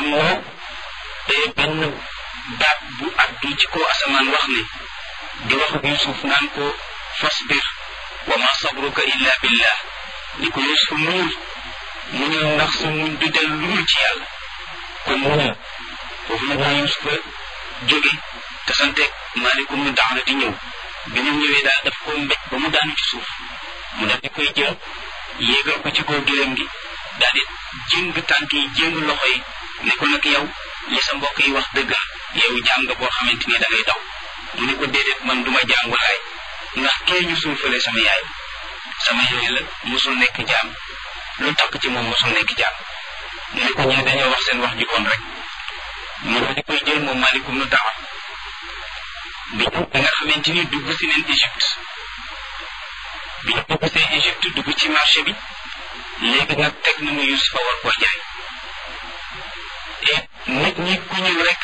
am na benn baat bu addu ci kaw asamaan wax ne di wax ak Yusuf naan ko fasbir wa ma sabruka illa billah ni ko Yusuf muñul muñul ndax sa muñ du del lu dul ci yàlla kon muñul foofu nag la Yusufa jóge te santeeg maalikum nu daana di ñëw bi ñu ñëwee daal daf ko mbéj ba mu daanu ci suuf mu daf di koy jël yéegal ko ci kaw gëlëm gi daal di jéng tànk yi jéng loxo yi ne ko nag yow li sa mbokk yi wax dëggal yow jàng boo xamante ni da ngay daw mu ne ko déedéet man duma jàngulaay ndax kee ñu suufale sama yaay sama yaay la mosul nekk jaam lu takk ci moom mosul nekk jaam mu ne ko ñee dañoo wax seen wax ji kon rek mu daal di koy jël moom malikum nu dawa bi bi nga xamante ni dugg si neen Égypte bi ñu dugg see Égypte dugg ci marché bi léegi nag teg nañu Yusufa war koo jaay et nit ñi ku ñëw rek